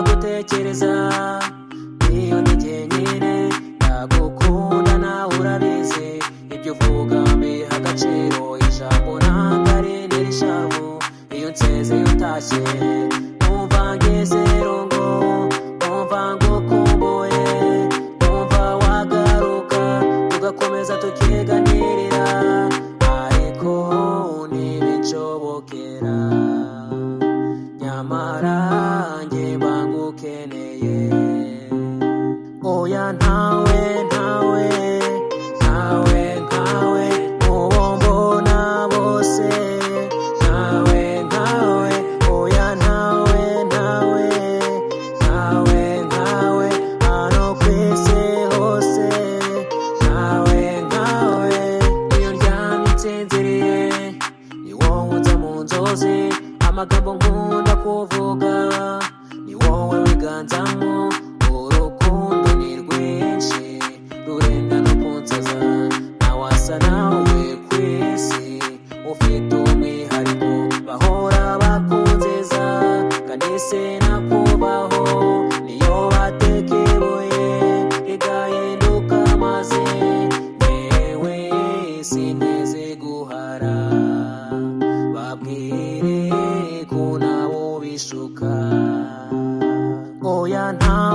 ntekereza niyo njye nyine nagukunda nawe urabizi ibyo uvuga mbiha agaciro ijambo ntabwo ari n'irishavu iyo nseze iyo utashye numva ngeze rungo numva ngukumbuye numva wagaruka tugakomeza tukiganirira ariko ntibinshobokera nyamara njye bangukeneye oya ntawe ntawe ntawe ntawe uwo mbona bose ntawe ntawe oya ntawe ntawe ntawe ntawe hano ku isi hose ntawe ntawe iyo ndyamye nsinziriye ni wowe unza mu nzozi amagambo nkunda kuvuga ni wowe wiganzamo urukundo ni rwinshi rurenga no kunsaza ntawasa nawe ku isi ufite umwihariko bahora bakunziza kandi sinakubaho niyo batekebuye igahinduka maze yewe sineze guhara babwire ko nabo bishuka oya nta